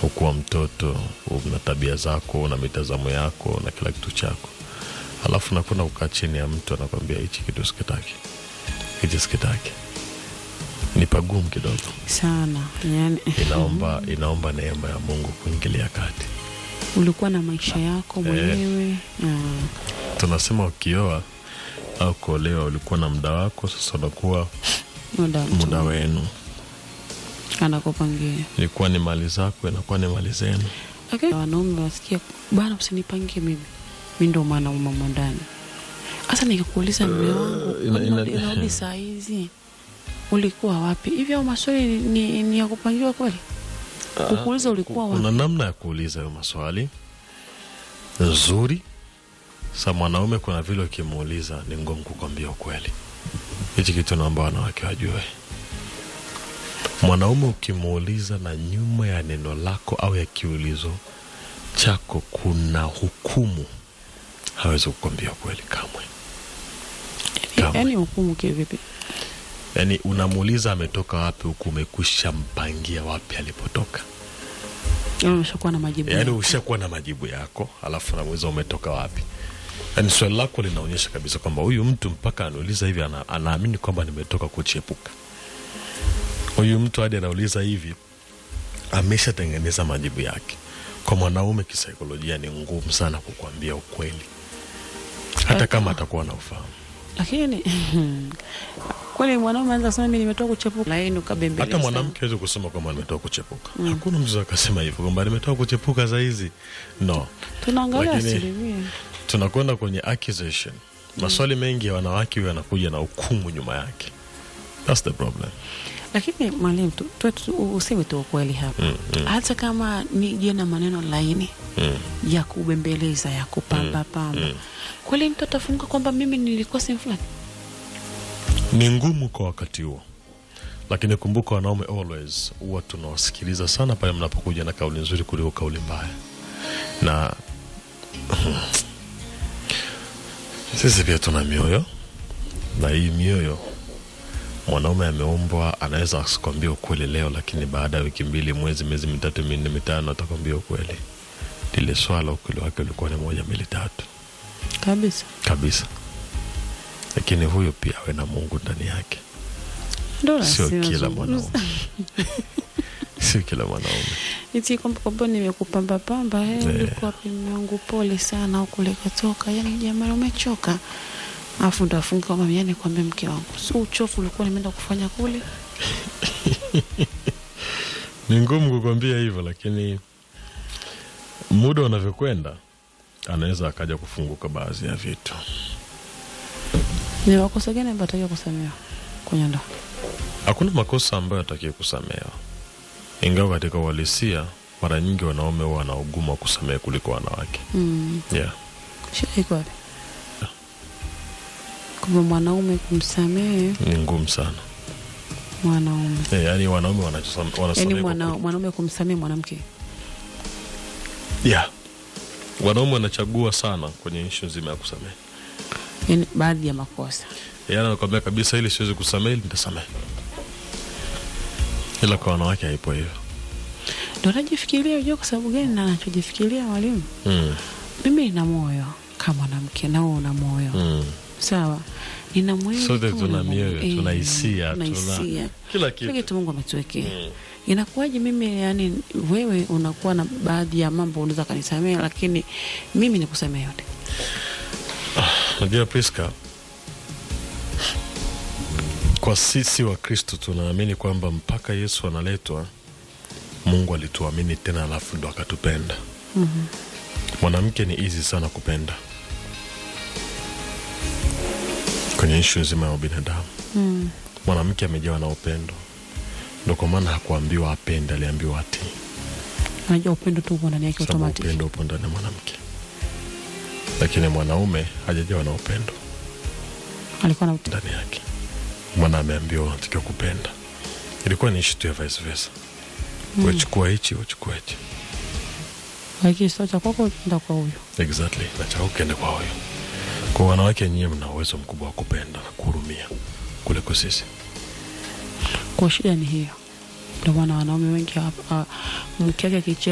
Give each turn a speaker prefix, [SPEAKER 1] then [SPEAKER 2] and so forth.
[SPEAKER 1] ukuwa mtoto una tabia zako una mitazamo yako na kila kitu chako alafu nakwenda kukaa chini ya mtu anakwambia hichi kitu sikitaki hichi sikitaki ni pagumu kidogo
[SPEAKER 2] sana yani,
[SPEAKER 1] inaomba inaomba neema ya mungu kuingilia kati
[SPEAKER 2] ulikuwa na maisha yako mwenyewe mm.
[SPEAKER 1] tunasema ukioa au kuolewa ulikuwa na muda wako sasa unakuwa
[SPEAKER 2] muda mtu
[SPEAKER 1] muda wenu
[SPEAKER 2] anakupangia
[SPEAKER 1] ilikuwa ni mali zako inakuwa ni mali zenu
[SPEAKER 2] okay. wanaume wasikia bana usinipangie mimi mi ndo mwanaume mwa ndani hasa nikakuuliza mme wangu
[SPEAKER 1] ina- ina-
[SPEAKER 2] unarudi- unarudi saa hizi ulikuwa wapi hivyo au maswali ni, ni, ni ya kupangiwa kweli kukuuliza ulikuwa wapi
[SPEAKER 1] kuna namna ya kuuliza hayo maswali nzuri sa mwanaume kuna vile ukimuuliza ni ngumu kukwambia ukweli hichi kitu naomba wanawake wajue mwanaume ukimuuliza na nyuma ya neno lako au ya kiulizo chako kuna hukumu hawezi kukwambia ukweli kamwe kamwe.
[SPEAKER 2] yaani hukumu kivipi
[SPEAKER 1] yaani unamuuliza ametoka wapi huku umekwisha mpangia wapi alipotoka
[SPEAKER 2] Yaani umeshakuwa na majibu
[SPEAKER 1] yaani
[SPEAKER 2] yako.
[SPEAKER 1] ushakuwa na majibu yako alafu namuuliza umetoka wapi yaani swali lako linaonyesha kabisa kwamba huyu mtu mpaka anauliza hivi ana, anaamini kwamba nimetoka kuchepuka huyu mtu hadi anauliza hivi ameshatengeneza majibu yake kwa mwanaume kisaikolojia ni ngumu sana kukwambia ukweli hata kama atakuwa na ufahamu
[SPEAKER 2] lakini kweli mwanaume anaweza kusema mimi nimetoka kuchepuka laini ukabembeleza
[SPEAKER 1] hata mwanamke awezi kusema kwamba nimetoka kuchepuka hakuna mtu akasema hivyo kwamba nimetoka kuchepuka sahizi no
[SPEAKER 2] tunaangalia
[SPEAKER 1] Lakini-
[SPEAKER 2] asilimia
[SPEAKER 1] tunakwenda kwenye accusation maswali mengi ya wanawake huyo yanakuja na hukumu nyuma yake thats the problem
[SPEAKER 2] lakini mwalimu tu- tu- tu- useme tu ukweli hapa
[SPEAKER 1] Mm, mm.
[SPEAKER 2] hata kama nije na maneno laini
[SPEAKER 1] mm.
[SPEAKER 2] ya kubembeleza ya kupamba pamba
[SPEAKER 1] mm.
[SPEAKER 2] kweli mtu atafunguka kwamba mimi nilikuwa sehemu fulani
[SPEAKER 1] ni ngumu kwa wakati huo lakini kumbuka wanaume always huwa tunawasikiliza sana pale mnapokuja na kauli nzuri kuliko kauli mbaya na sisi pia tuna mioyo na hii mioyo mwanaume ameumbwa anaweza asikwambia ukweli leo lakini baada ya wiki mbili mwezi miezi mitatu minne mitano atakwambia ukweli lile swala ukweli wake ulikuwa ni moja mbili tatu
[SPEAKER 2] kabisa
[SPEAKER 1] kabisa lakini huyo pia awe na mungu ndani yake
[SPEAKER 2] ndo
[SPEAKER 1] sio
[SPEAKER 2] nasema
[SPEAKER 1] kila
[SPEAKER 2] zungumza.
[SPEAKER 1] mwanaume sio kila mwanaume
[SPEAKER 2] iti kwamba kwamba nimekupamba pamba eh,
[SPEAKER 1] Eh.
[SPEAKER 2] ulikuwa pimi wangu pole sana au kulikatoka yani jamani umechoka afu ndo afunga kwamba yani kwambia mke wangu si uchofu ulikuwa nimeenda kufanya kule
[SPEAKER 1] ni ngumu kukwambia hivyo lakini muda unavyokwenda anaweza akaja kufunguka baadhi ya vitu
[SPEAKER 2] ni makosa gani ambayo atakiwa kusamehewa kwenye ndoa
[SPEAKER 1] hakuna makosa ambayo atakie kusamehewa ingawa katika uhalisia mara nyingi wanaume huwa wana ugumu wa kusamehe kuliko wanawake
[SPEAKER 2] mm.
[SPEAKER 1] yeah.
[SPEAKER 2] shida iko wapi kwamba mwanaume kumsamehe
[SPEAKER 1] ni ngumu sana
[SPEAKER 2] mwanaume
[SPEAKER 1] yeah, yaani wanaume wanachosam-
[SPEAKER 2] yaani
[SPEAKER 1] wanasamehe kwa
[SPEAKER 2] mwana,
[SPEAKER 1] kweli.
[SPEAKER 2] mwanaume kumsamehe mwanamke
[SPEAKER 1] yeah. wanaume wanachagua sana kwenye ishu nzima ya kusamehe
[SPEAKER 2] yaani baadhi ya makosa
[SPEAKER 1] yaani anakwambia kabisa ili siwezi kusamehe ili nitasamehe ila kwa wanawake haipo hivyo
[SPEAKER 2] ndo najifikiria ujua kwa sababu gani na nachojifikiria mwalimu
[SPEAKER 1] mm.
[SPEAKER 2] mimi nina moyo kama mwanamke nao una moyo
[SPEAKER 1] mm.
[SPEAKER 2] sawa nina mwili
[SPEAKER 1] sote
[SPEAKER 2] kama
[SPEAKER 1] tuna
[SPEAKER 2] una
[SPEAKER 1] mioyo
[SPEAKER 2] moyo.
[SPEAKER 1] tuna
[SPEAKER 2] Eh,
[SPEAKER 1] hisia
[SPEAKER 2] tuna
[SPEAKER 1] tuna
[SPEAKER 2] hisia
[SPEAKER 1] kila
[SPEAKER 2] kila
[SPEAKER 1] kitu
[SPEAKER 2] kitu mungu ametuwekea
[SPEAKER 1] Mm.
[SPEAKER 2] inakuwaje mimi yani wewe unakuwa na baadhi ya mambo unaweza kanisamea lakini mimi nikusamea yote
[SPEAKER 1] najua priska kwa sisi wa kristo tunaamini kwamba mpaka yesu analetwa mungu alituamini tena alafu ndo akatupenda
[SPEAKER 2] Mhm.
[SPEAKER 1] mwanamke ni easy sana kupenda kwenye ishu nzima ya ubinadamu
[SPEAKER 2] Mm.
[SPEAKER 1] mwanamke amejawa na upendo ndo kwa maana hakuambiwa apende aliambiwa atii
[SPEAKER 2] unajua upendo tu upo ndani yake
[SPEAKER 1] sababu
[SPEAKER 2] automatic
[SPEAKER 1] upendo upo ndani ya mwanamke lakini mwanaume hajajawa na upendo
[SPEAKER 2] alikuwa na
[SPEAKER 1] ndani yake mwana ameambiwa unatakiwa kupenda ilikuwa ni ishu tu ya vice versa mm. wechukua hichi wechukua hichi
[SPEAKER 2] lakini sio cha kwako nda kwa huyo
[SPEAKER 1] exactly nachaka ukende kwa huyo kwa wanawake nyie mna uwezo mkubwa wa kupenda na kuhurumia kuliko sisi
[SPEAKER 2] kwa shida ni hiyo ndio maana wanaume wengi hapa mke wake akichea